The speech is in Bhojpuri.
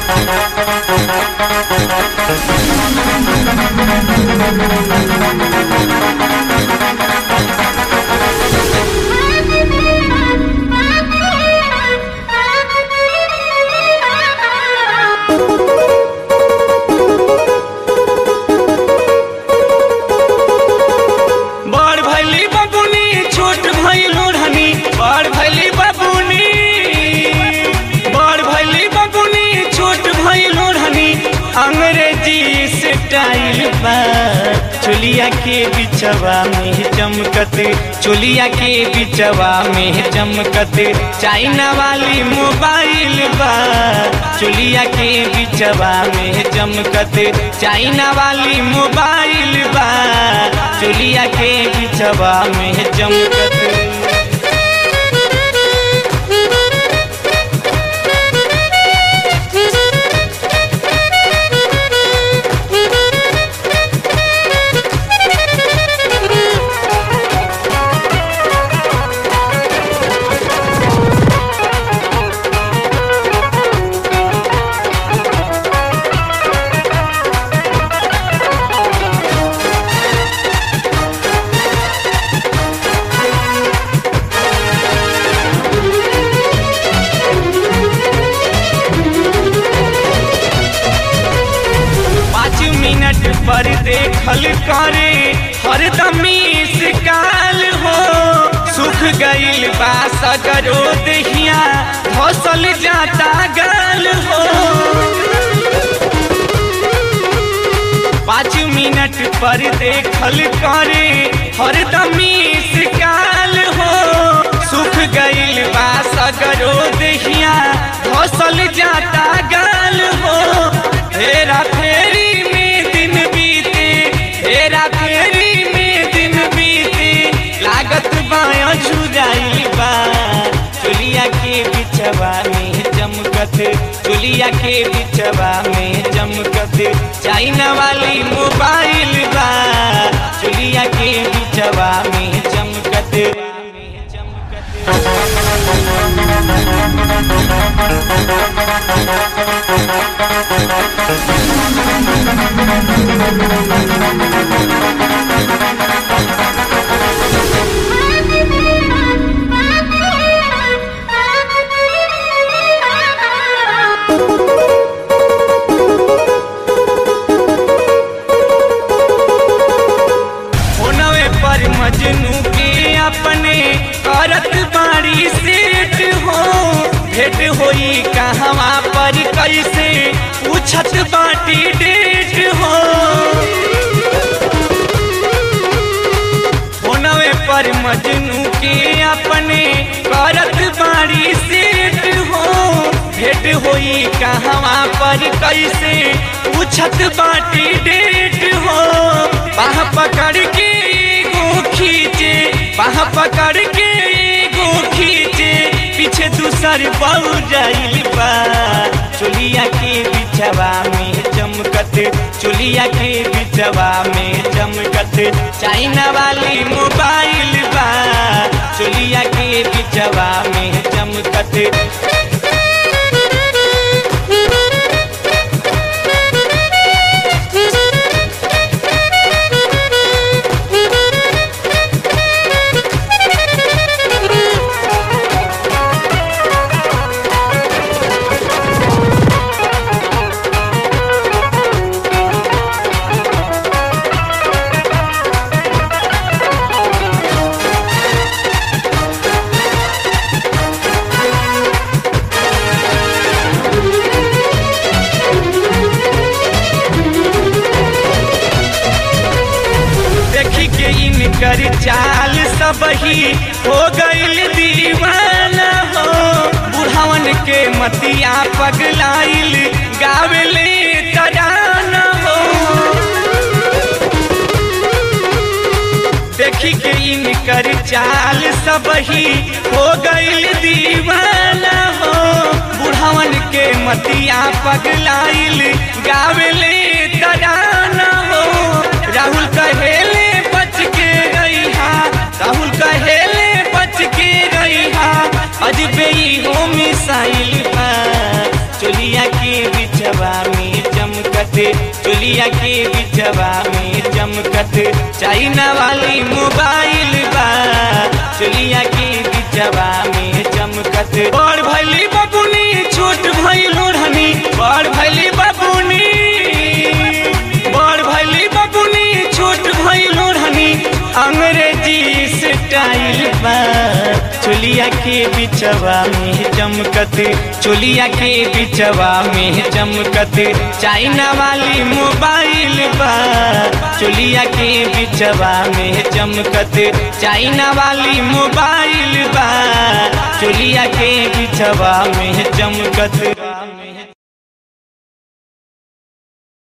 बड़ भैली बबुनी छोट भैल ओढ़नी बड़ भैली बबुनी बड़ भैली बबुनी छोट भैल ओढ़नी अंग्रेजी स्टाइल बा चोलिया के बिचवा में चमकत चोलिया के बिचवा में चमकत चाइना वाली मोबाइल बा चोलिया के बिचवा में चमकत चाइना वाली मोबाइल बा चोलिया के बिचवा में चमकत पाँच मिनट पर देखल करे हरदम काल हो सुख गईल बा सगरो दहिया फसल जाता गाल हो पाँच मिनट पर देखल करे हरदम काल हो सुख गईल बा सगरो दहिया फसल जाता गाल हो हेरा फेरी में दिन बीते हेरा फेरी में दिन बीते लागत बाया झुराई बा चुलिया के बिचवा में चमकत चुलिया के बिचवा में चमकत चाइना वाली मोबाइल बा चुलिया के बिचवा में चमकत होनवे पर मजनू के अपने करत बाड़ी सेठ हो भेट होई कहवा पर कैसे पूछत बाटी डेट हो होनवे पर मजनू के अपने करत बाड़ी सेठ हो भेट होई कहवा पर कैसे पूछत बाटी डेट हो बाह पकड़ के एगो खींचे बाह पकड़ के एगो खींचे पीछे दूसर बहु जाइल बा चोलिया के बिचवा में चमकत चोलिया के बिचवा में चमकत चाइना वाली मोबाइल बा चोलिया के बिचवा में चमकत देखी के इनकर चाल सब ही हो गईल दीवाना हो बुढ़ावन के मतिया पगलाइल गावेले तराना हो देखी के इनकर चाल सब ही हो गईल दीवाना हो बुढ़ावन के मतिया पगलाइल गावेले तराना हो राहुल कहेले बच के गई हा राहुल कहेले बच के गई हा अजबे ही हो मिसाइल बा चोलिया के बिच चोलिया के बिचवा में चमकत चाइना वाली मोबाइल बा चोलिया के बिचवा में चमकत बड़ भैली बबुनी छोट भैल ओढ़नी बड़ भैली बबुनी बड़ भैली बबुनी छोट भैल ओढ़नी अंग्रेजी स्टाइल बा चोलिया के बिचवा में चमकत चोलिया के बिचवा में चमकत चाइना वाली मोबाइल बा चोलिया के बिचवा में चमकत चाइना वाली मोबाइल बा चोलिया के बिचवा में चमकत